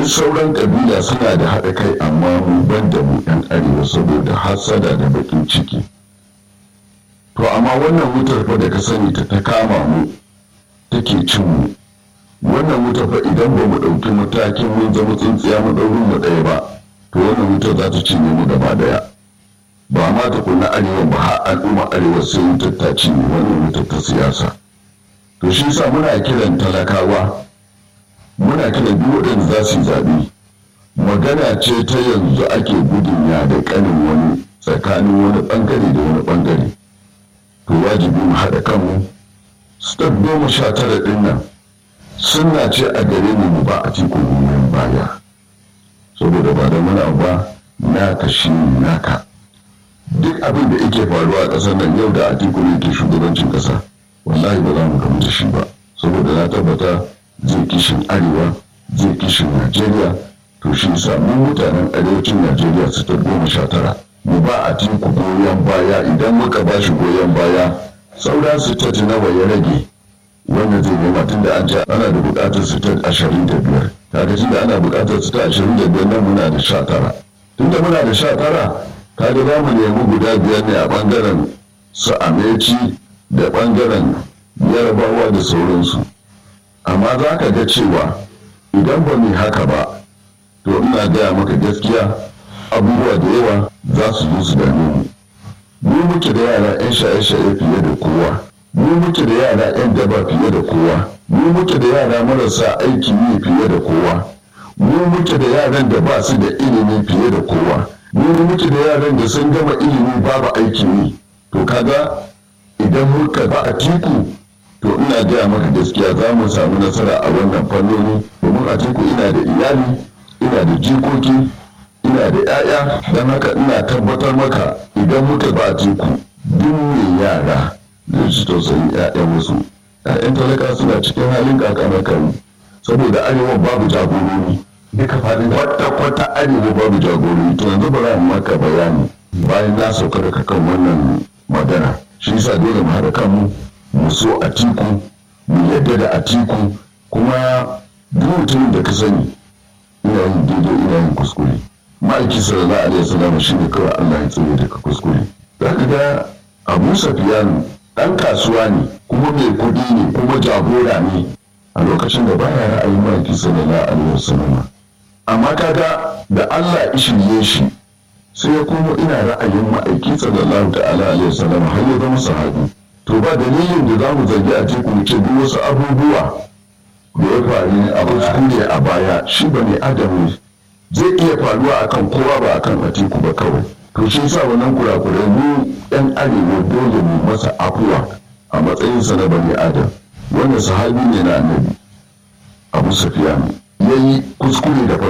duk sauran kabila suna da haɗa kai amma mu ban da mu ɗan arewa saboda hasada da baƙin ciki to amma wannan wutar fa da ka sani ta ta kama mu take cin mu wannan wutar fa idan ba mu ɗauki matakin mun zama tsintsiya mu ɗaurin mu ɗaya ba to wannan wutar za ta cinye mu gaba ɗaya ba ma ta kuna arewa ba har al'umma arewa sai wutar ta cinye wannan wutar ta siyasa to shi sa muna kiran talakawa muna kiran duk waɗanda za su yi zaɓe magana ce ta yanzu ake gudun ya da ƙanin wani tsakanin wani ɓangare da wani ɓangare to wajibi mu haɗa kanmu step goma sha tara ɗin nan suna ce a gare mu mu ba a cikin goyon baya saboda ba da muna ba naka shi naka duk abin da yake faruwa a ƙasar nan yau da atiku ne ke shugabancin ƙasa wallahi ba za mu gamu da shi ba saboda na tabbata zai kishin arewa zai kishin najeriya to shi sa mu mutanen arewacin najeriya su ta goma sha tara mu ba a tiku goyon baya idan muka ba shi goyon baya saura su ta nawa ya rage wanda zai nema tun da an ce ana da buƙatar su ta ashirin da biyar kaga tun da ana buƙatar su ta ashirin da biyar nan muna da sha tara tun da muna da sha tara kaga za mu nemi guda biyar ne a ɓangaren su ameci da ɓangaren yarabawa da sauransu amma za ka ga cewa idan ba mu haka ba to ina gaya maka gaskiya abubuwa da yawa za su zo su dame mu mu muke da yara 'yan shaye-shaye fiye da kowa mu muke da yara 'yan daba fiye da kowa mu muke da yara marasa aikin yi fiye da kowa mu muke da yaran da ba su da ilimi fiye da kowa mu muke da yaran da sun gama ilimi babu aikin yi to kaga idan muka ba a tiku to ina gaya maka gaskiya za mu samu nasara a wannan fannoni domin a tiku ina da iyali ina da jikoki ina da 'ya'ya don haka ina tabbatar maka idan muka ba a tiku duk mai yara zai ci tausayin 'ya'yan wasu 'ya'yan talaka suna cikin halin kakamakan saboda arewa babu jagorori duka faɗin kwata-kwata arewa babu jagorori to yanzu ba za mu maka bayani bayan na sauka daga kan wannan magana shi yasa dole mu haɗa kanmu mu so a tiku mu yadda da a tiku kuma duk mutumin da ka sani ina yin daidai ina yin kuskure ma'aiki sallallahu alaihi wasallam shi ne kawai Allah ya tsare daga kuskure za ka ga Abu Safiyanu ɗan kasuwa ne kuma mai kuɗi ne kuma jagora ne a lokacin da baya ra'ayin ma'aiki sallallahu alaihi wasallam amma kaga da Allah ya shirye shi sai ya komo ina ra'ayin ma'aiki sallallahu ta'ala alaihi wasallam har ya zama sahabi to ba dalilin da zamu zargi a teku ce duk wasu abubuwa da ya faru ne a kuskure a baya shi ba ne adam ne zai iya faruwa akan kowa ba akan a teku ba kawai to shi sa wannan kurakurai mu yan arewa dole mu masa afuwa a matsayinsa na bani adam wanda sahabi ne na annabi abu safiya ya yi kuskure da farko